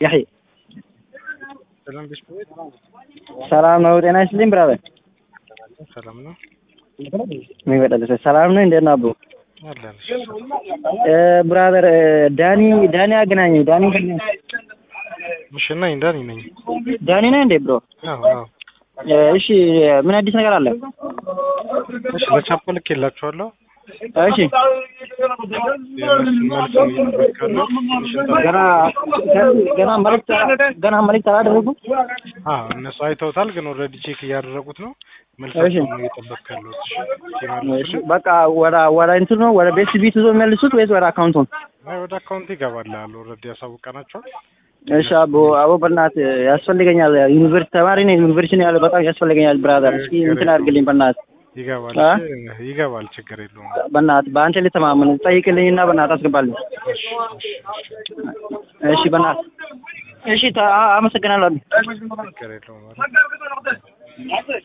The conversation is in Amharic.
ያህይ ሰላም ቤት ሰላም ነው። ጤና ይስጥልኝ ብራዘር። ሰላም ነው የሚበጠል ሰላም ነው። እንዴት ነው አቡ? አለን። ብራዘር ዳኒ ዳኒ አገናኝ ዳኒ እሺ እና እንዳኒ ነኝ። ዳኒ ነህ እንዴ ብሮ? አዎ አዎ። እሺ ምን አዲስ ነገር አለ? እሺ ለቻፖ ልክ የላችኋለሁ። እሺ የእነሱን መልስ ነው እየጠበቅኩ ያለሁት። ትንሽ እንጠብቅ። ገና ገና መልዕክት ገና መልዕክት አላደረጉም? አዎ እነሱ አይተውታል፣ ግን ኦልሬዲ ቼክ እያደረጉት ነው። እሺ። መልሳቸውን ነው እየጠበቅኩ ያለሁት። እሺ እሺ ሲመልሱልኝ በቃ ወደ ወደ እንትኑ ነው ወደ ቤት ቢት ይዞ የሚመልሱት ወይስ ወደ አካውንቱ? አይ ወደ አካውንት ይገባል አሉ። ኦልሬዲ ያሳውቀናቸዋል። እሺ አቦ አቦ በእናትህ ያስፈልገኛል። ዩኒቨርሲቲ ተማሪ ነኝ። ዩኒቨርሲቲ ነው ያለው። በጣም ያስፈልገኛል ብራዘር። እስኪ እንትን አድርግልኝ በእናትህ ይገባል። አ? እሺ ይገባል። ችግር የለውም። በእናትህ በአንተ ልተማመን ጠይቅልኝና በእናትህ አስገባልኝ። እሺ እሺ እሺ እሺ በእናትህ እሺ ታ- አመሰግናለሁ። ችግር የለውም።